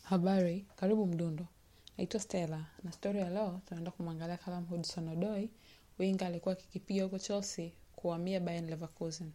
Habari, karibu Mdundo. Naitwa Stella na story ya leo tunaenda kumwangalia Callum Hudson-Odoi, winga alikuwa akikipiga huko Chelsea kuhamia Bayer Leverkusen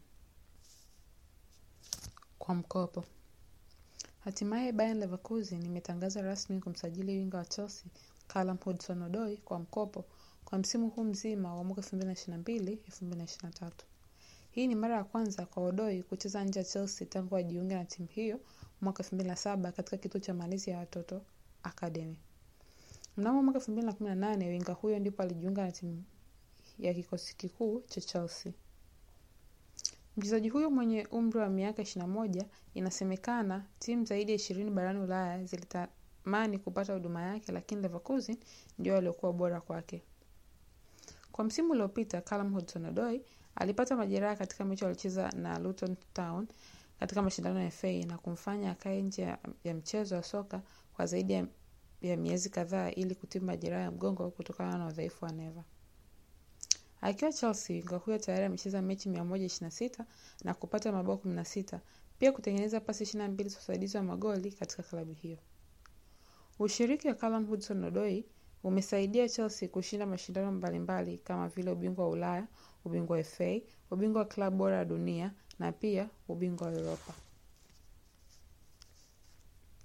kwa mkopo. Hatimaye Bayer Leverkusen imetangaza rasmi kumsajili winga wa Chelsea Callum Hudson-Odoi kwa mkopo kwa msimu huu mzima wa mwaka 2022-2023. Hii ni mara ya kwanza kwa Odoi kucheza nje ya Chelsea tangu ajiunge na timu hiyo mwaka 2007 katika kituo cha malezi ya watoto Academy. Mnamo mwaka 2018 winga huyo ndipo alijiunga na timu ya kikosi kikuu cha Chelsea. Mchezaji huyo mwenye umri wa miaka 21, inasemekana timu zaidi ya ishirini barani Ulaya zilitamani kupata huduma yake, lakini Leverkusen ndio waliokuwa bora kwake. Kwa msimu uliopita, Callum Hudson-Odoi alipata majeraha katika mechi walicheza na Luton Town katika mashindano ya FA na kumfanya akae nje ya, ya mchezo wa soka kwa zaidi ya, ya miezi kadhaa ili kutibu majeraha ya mgongo kutokana na udhaifu wa neva. Akiwa Chelsea, winga huyo tayari amecheza mechi 126 na kupata mabao 16, pia kutengeneza pasi 22 za usaidizi wa magoli katika klabu hiyo. Ushiriki wa Callum Hudson-Odoi umesaidia Chelsea kushinda mashindano mbalimbali kama vile ubingwa wa Ulaya, ubingwa wa FA, ubingwa wa klabu bora ya dunia na pia ubingwa wa Europa.